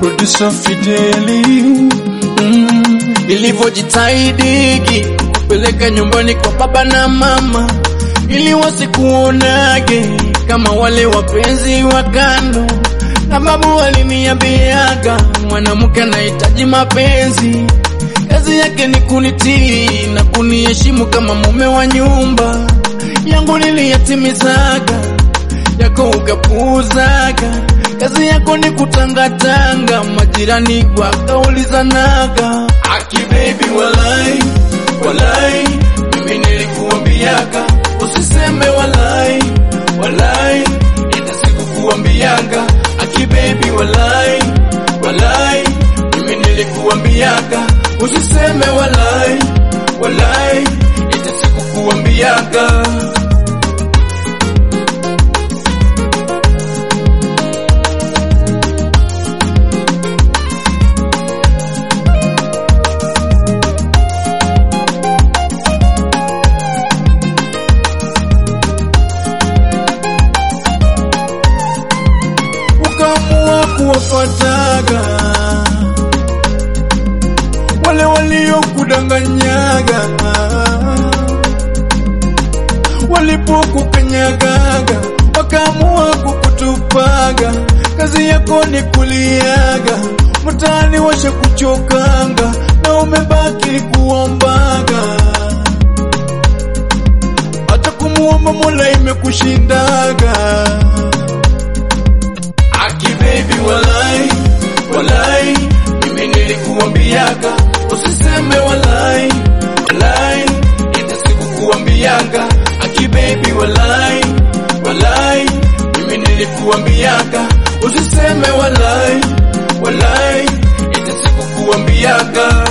producer Fideli mm. nilivyojitahidi kupeleka nyumbani kwa baba na mama ili wasikuonage kama wale wapenzi wa kando, na babu waliniambiaga mwanamke anahitaji mapenzi, kazi yake ni kunitii na kuniheshimu kama mume wa nyumba yangu. Niliyatimizaga yako ukapuuzaga, kazi yako ni kutangatanga, majirani wakaulizanaga, aki baby, walai walai, mimi nilikuambiaga usiseme walai walai, ita sikukuambiaga, aki baby, walai walai, mimi nilikuambiaga usiseme walai walai, ita sikukuambiaga ukaamua kuwafataga wale waliokudanganyaga walipokukanyagaga wakaamua kukutupaga kazi yako ni kuliaga mtaani washa kuchokanga na umebaki kuombaga hata kumuomba mola imekushindaga Aki baby walai walai, mimi nilikuambiaga usiseme walai walai, ita sikukuambiaga. Aki baby walai walai, mimi nilikuambiaga usiseme walai walai, ita sikukuambiaga.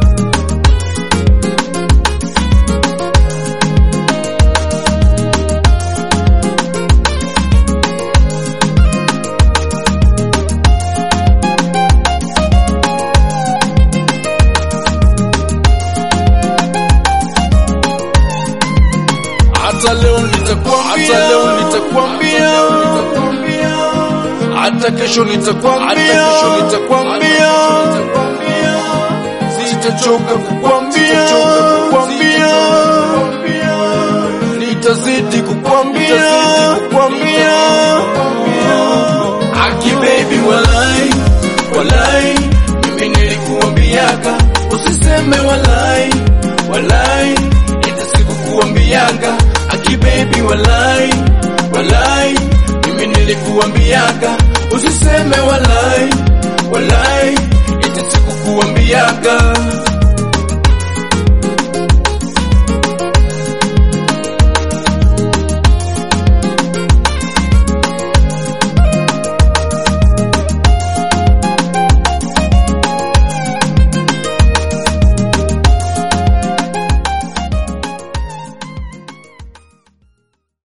Hata leo nitakwambia, hata leo nitakwambia, hata kesho nitakwambia, hata kesho nitakwambia, sitachoka kukwambia, kukwambia, nitazidi kukwambia, kukwambia, Aki baby walai, walai, mimi nilikuambiaga usiseme walai, walai, ita sikukuambiaga Aki baby walai, walai, mimi nilikuambiaga usiseme walai, walai,